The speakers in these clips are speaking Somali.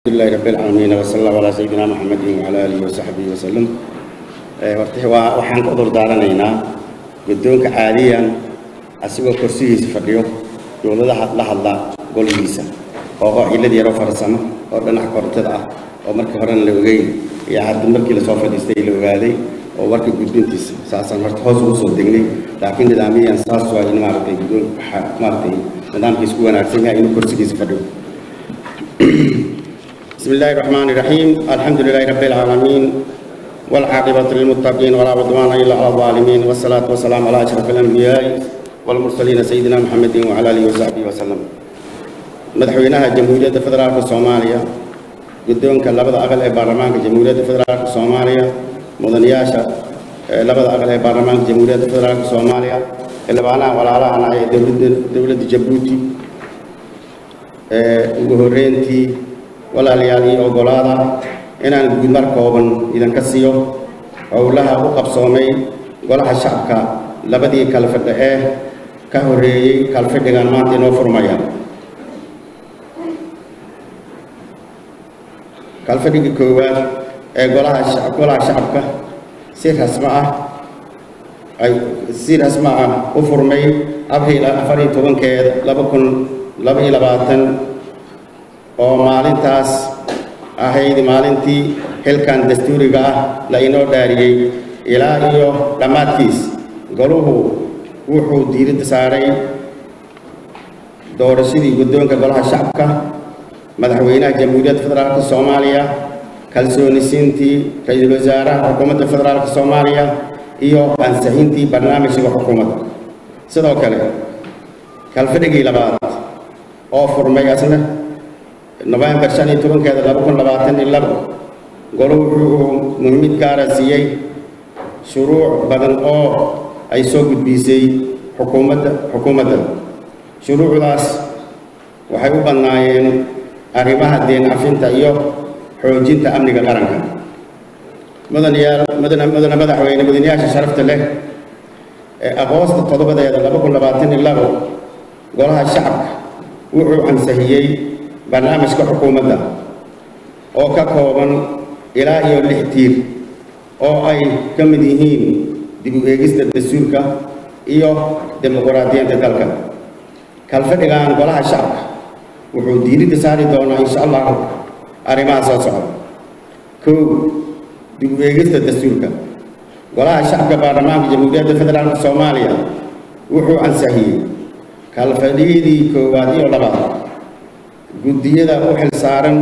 alxamdulilahi rabi alcaalamiin wasala allahu calaa sayidina maxamedin wacala aalihi wasaxbihi wasalam horta waa waxaan ka udur daaranaynaa guddoonka caadiyan asigoo korsihiisa fadhiyo dowladaha la hadla goligiisa oo cilad yaroo farsamo oo dhinaca korontada ah oo markii horena la ogeyn iyo hadda markii lasoo fadhiistay la ogaaday oo warka gudbintiisa saasaan horta hoos ugu soo degnay laakiin nidaamiyan saas waa in maaragtay guddoonka waxaa maaragtay nidaamkiisa ku wanaagsan yahay inuu korsigiisa fadhiyo بسم الله الرحمن الرحيم الحمد لله رب العالمين والعاقبة للمتقين ولا عدوان إلا على الظالمين والصلاة والسلام على أشرف الأنبياء والمرسلين سيدنا محمد وعلى آله وصحبه وسلم مدحوينها جمهورية فدرالك الصومالية قدونك لبدا أغل برلمانك جمهورية فدرالك الصومالية مدنياشا لبدا أغل برلمانك جمهورية فدرالك الصومالية اللي بانا ولا لا أنا دولة دولة جيبوتي ugu horreyntii walaalayaal io oggolaada inaan gudmar kooban idinka siiyo howlaha u qabsoomay golaha shacabka labadii kalfadhe ee ka horreeyey kalfadhigan maanta inoo furmaya kalfadhiga koowaad ee golaha golaha shacabka si rasmo ah ay si rasmo ah u furmay abriil afar iyo tobankeed laba kun laba iyo labaatan oo maalintaas ahayd maalintii xilkan dastuuriga ah la inoo dhaariyey ilaa iyo dhammaadkiis goluhu wuxuu diiradda saaray doorashadii guddoonka golaha shacabka madaxweynaha jamhuuriyadda federaalka soomaaliya kalsoonisiintii ra-iisul wasaaraha xukuumadda federaalka soomaaliya iyo ansixintii barnaamijka xukuumadda sidoo kale kalfadhigii labaad oo furmay asna nofembar shan iyo tobankeeda laba kun labaatan iyo labo golo wuxuu muhiimid gaara siiyey shuruuc badan oo ay soo gudbiisay xukuumadda xukuumadda shuruucdaas waxay u badnaayeen arrimaha deen cafinta iyo xoojinta amniga qaranka mudanayaal mudana mudana madaxweyne mudanayaasha sharafta leh ee aqoosta toddobadeeda laba kun labaatan iyo labo golaha shacabka wuxuu ansixiyey barnaamijka xukuumadda oo ka kooban ilaa iyo lix tiir oo ay ka mid yihiin dib u eegista dastuurka iyo dimuquraadiyiinta dalka kalfadhigan golaha shacabka wuxuu diiradda saari doonaa insha allahu arrimaha soo socda kow dib u eegista dastuurka golaha shacabka baarlamaanka jamhuuriyadda federaalka soomaaliya wuxuu ansixiyey kalfadhiyadii koowaad iyo labaad guddiyada u xil saaran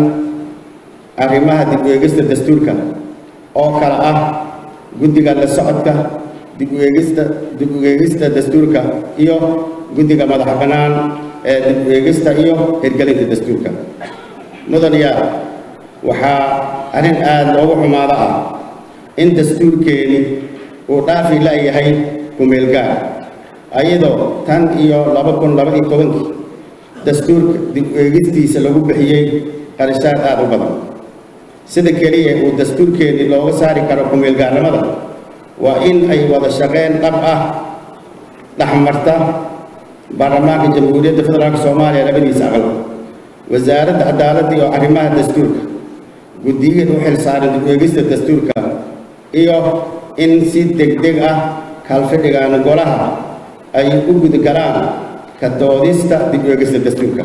arrimaha dib u eegista dastuurka oo kale ah guddiga la socodka dib u eegista dib u eegista dastuurka iyo guddiga madax bannaan ee dib u eegista iyo hirgelinta dastuurka mudanayaal waxaa arrin aada loogu xumaado ah in dastuurkeeni uu dhaafi la-yahay kumeelgaar ayadoo tan iyo laba kun laba iyo tobankii dastuurka dib u eegistiisa lagu bixiyey qarashaad aada u badan sida keliya uu dastuurkeennii looga saari karo kumeelgaarnimada waa in ay wada shaqeyn dhab ah dhexmarta baarlamaanka jamhuuriyadda federaalka soomaaliya labadiisa aqal wasaaradda cadaaladda iyo arrimaha dastuurka guddiyada u xil saaran dib u eegista dastuurka iyo in si deg deg ah kalfadhigan golaha ay u gudgalaan ka doodista dib u eegista dastuurka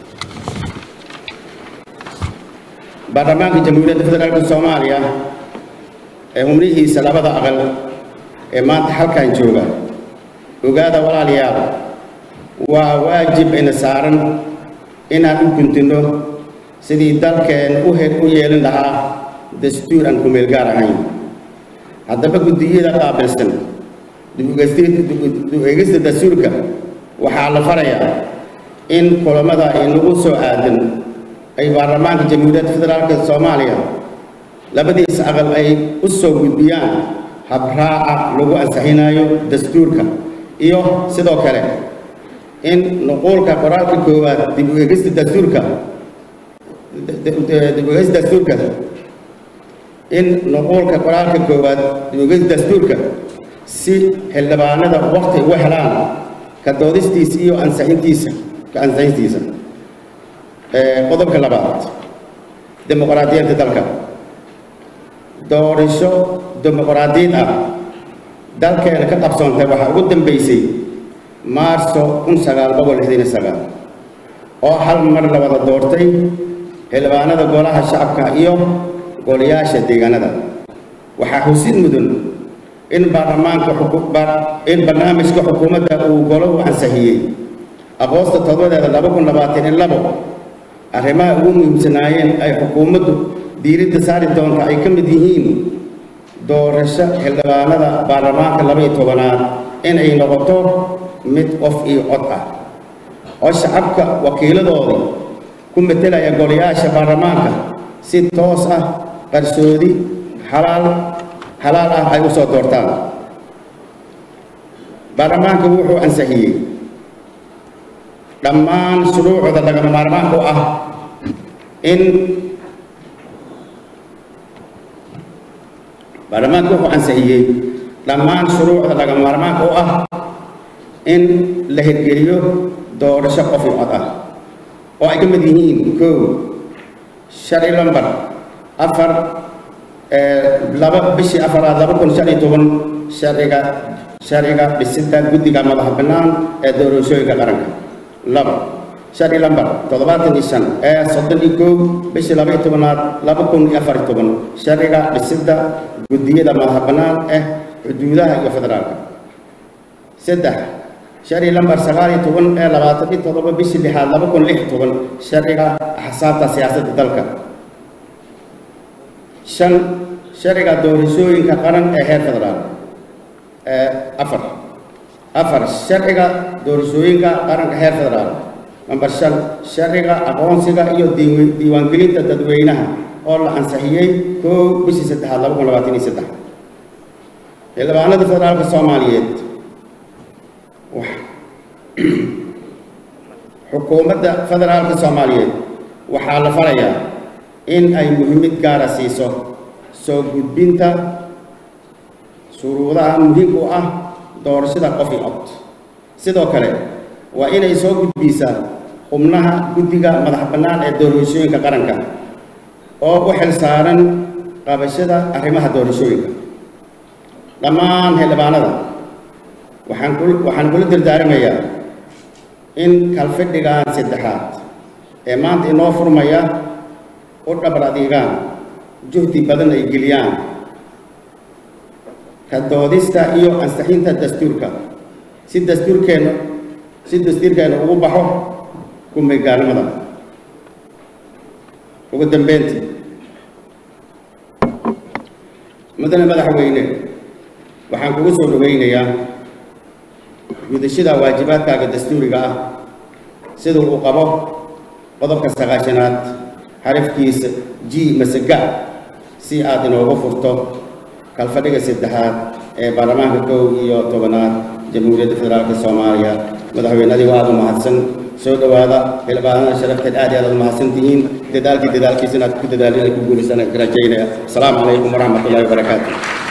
baarlamaanka jamhuuriyadda federaalka soomaaliya ee xubnihiisa labada aqal ee maanta halkan jooga ogaada walaalayaal waa waajib ina saaran inaan u guntino sidii dalkeen u u yeelin lahaa dastuur aan kumeel gaar ahayn haddaba guddiyada qaabilsan dib u eegista dastuurka waxaa la farayaa in kulamada inagu soo aadan ay baarlamaanka jamhuuriyadda federaalka soomaaliya labadiisa aqal ay u soo gudbiyaan habraaca lagu ansixinayo dastuurka iyo sidoo kale in nuquulka qoraalka koowaad dib u eegista dastuurka dib u eegista dastuurka in nuquulka qoraalka koowaad dib u eegista dastuurka si xildhibaanada waqti ugu helaan ka doodistiisa iyo ansixintiisa ka ansixintiisa qodobka labaad dimuqraadiyaedda dalka doorasho dimuqraadiyad ah dalkeena ka qabsoontay waxaa ugu dambeysay maarso kun sagaal boqol lixdan iyo sagaal oo hal mar la wada doortay xildhibaanada golaha shacabka iyo golayaasha deegaanada waxaa xusid mudan in baarlamaanka in barnaamijka xukuumadda uu golo u ansixiyey agoosta todobadeeda laba kun labaatan iyo labo arrimaha ugu muhiimsanaayeen ay xukuumaddu diiradda saari doonta ay ka mid yihiin doorasho xildhibaanada baarlamaanka laba iyo tobanaad inay noqoto mid qof iyo cod ah oo shacabka wakiiladoodii ku metelaya golayaasha baarlamaanka si toos ah qarsoodi xalaal xalaal ah ay u soo doortaan baarlamaanka wuxuu ansixiyey dhammaan shuruucda lagama maarmaanka u ah in baarlamaanka wuxuu ansixiyey dhammaan shuruucda lagama maarmaanka u ah in la hirgeliyo doorasho qof iyo cod ah oo ay ka mid yihiin kow sharci lambar afar laba bishii afaraad laba kun shan iyo toban sharciga sharciga dhisidda guddiga madaxa bannaan ee doorashooyinka qaranka laba sharci lambar toddobaatan iyo shan ee soddon iyo kow bishii laba iyo tobanaad laba kun iyo afar iyo toban sharciga dhisidda guddiyada madaxa bannaan ee xuduudaha iyo federaalka saddex sharci lambar sagaal iyo toban ee labaatan iyo toddoba bishii lixaad laba kun lix iyo toban sharciga axsaabta siyaasadda dalka shan sharciga doorashooyinka qaran ee heer federaal afar afar sharciga doorashooyinka qaranka heer federaal namber shan sharciga aqoonsiga iyo diiwaangelinta dadweynaha oo la ansixiyey kow bishii saddexaad laba kun labaatan iyo saddex xildhibaanada federaalka soomaaliyeed xukuumadda federaalka soomaaliyeed waxaa la farayaa in ay muhiimad gaara siiso soo gudbinta shuruudaha muhiimka u ah doorashada qof iyo cod sidoo kale waa inay soo gudbisaa xubnaha guddiga madax bannaan ee doorashooyinka qaranka oo u xil saaran qabashada arrimaha doorashooyinka dhammaan xildhibaanada waxaan waxaan kula dardaaramayaa in kalfidhigaan saddexaad ee maanta inoo furmaya u dhabar adiigaan juhdi badan ay geliyaan ka doodista iyo ansixinta dastuurka si dastuurkeenna si dastuurkeenna ugu baxo kumegaalnimada ugu dambeyntii mudane madaxweyne waxaan kugu soo dhoweynayaa gudashada waajibaadkaaga dastuuriga ah sida uu qabo qodobka sagaashanaad xarafkiisa g masaga si aad inoogu furto kalfadhiga saddexaad ee baarlamaanka kow iyo tobanaad jamhuuriyadda federaalka soomaaliya madaxweynadii waa aad u mahadsan soo dhowaada xildhibaanada sharafteed aad iyo aad aad mahadsan tihiin dadaalkii dadaalkiisa inaad ku dadaalin ku guulaysan rajaynaya asalaamu calaykum waraxmat ullahi wabarakaatu